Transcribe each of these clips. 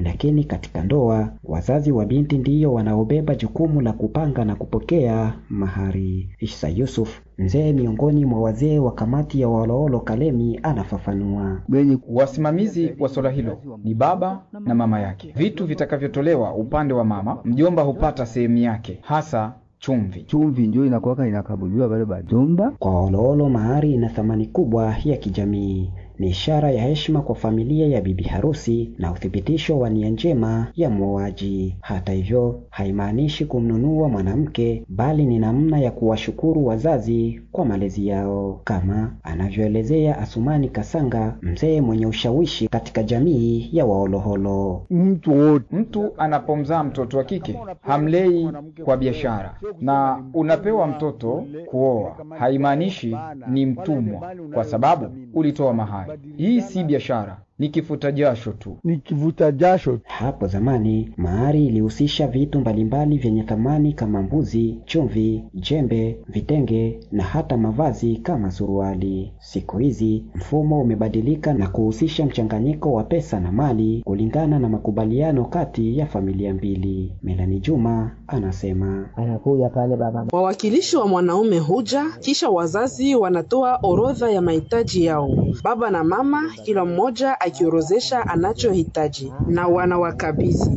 lakini katika ndoa wazazi wa binti ndiyo wanaobeba jukumu la kupanga na kupokea mahari. Isa Yusuf, mzee miongoni mwa wazee wa kamati ya Woloolo Kalemi, anafafanua. Wasimamizi wa swala hilo ni baba na mama yake. Vitu vitakavyotolewa upande wa mama, mjomba hupata sehemu yake, hasa chumvi. Chumvi ndio inakuwaka inakabuliwa wale bajomba. Kwa Woloolo, mahari ina thamani kubwa ya kijamii ni ishara ya heshima kwa familia ya bibi harusi na uthibitisho wa nia njema ya mwoaji. Hata hivyo, haimaanishi kumnunua mwanamke, bali ni namna ya kuwashukuru wazazi kwa malezi yao, kama anavyoelezea Asumani Kasanga, mzee mwenye ushawishi katika jamii ya Waoloholo. Mtu wote, mtu anapomzaa mtoto wa kike hamlei kwa biashara, na unapewa mtoto kuoa, haimaanishi ni mtumwa kwa sababu ulitoa mahari. Hii si biashara, ni kifuta jasho tu, ni kivuta jasho. Hapo zamani mahari ilihusisha vitu mbalimbali vyenye thamani kama mbuzi, chumvi, jembe, vitenge na hata mavazi kama suruali. Siku hizi mfumo umebadilika na kuhusisha mchanganyiko wa pesa na mali kulingana na makubaliano kati ya familia mbili. Melani Juma anasema anakuja pale baba. Wawakilishi wa mwanaume huja, kisha wazazi wanatoa orodha ya mahitaji yao. Baba na mama kila mmoja akiorozesha anachohitaji na wanawakabidhi.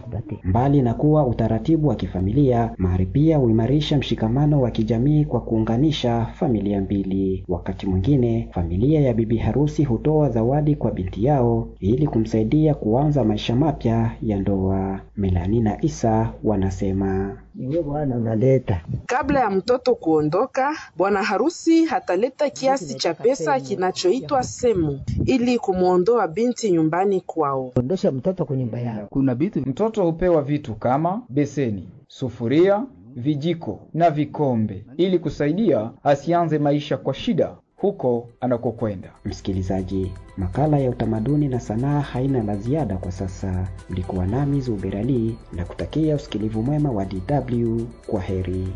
Mbali na kuwa utaratibu wa kifamilia, mahari pia huimarisha mshikamano wa kijamii kwa kuunganisha familia mbili. Wakati mwingine, familia ya bibi harusi hutoa zawadi kwa binti yao ili kumsaidia kuanza maisha mapya ya ndoa. Melani na Isa wanasema Ndiyo bwana unaleta. Kabla ya mtoto kuondoka, bwana harusi hataleta kiasi cha pesa kinachoitwa semu ili kumwondoa binti nyumbani kwao. Ondosha mtoto kwa nyumba yao. Kuna vitu mtoto hupewa vitu kama beseni, sufuria, vijiko na vikombe ili kusaidia asianze maisha kwa shida huko anakokwenda. Msikilizaji, makala ya utamaduni na sanaa haina la ziada kwa sasa. Mlikuwa nami Zuberali na kutakia usikilivu mwema wa DW. Kwa heri.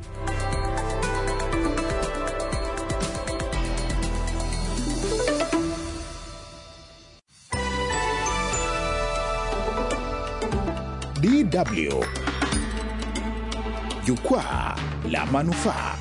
DW Jukwaa la Manufaa.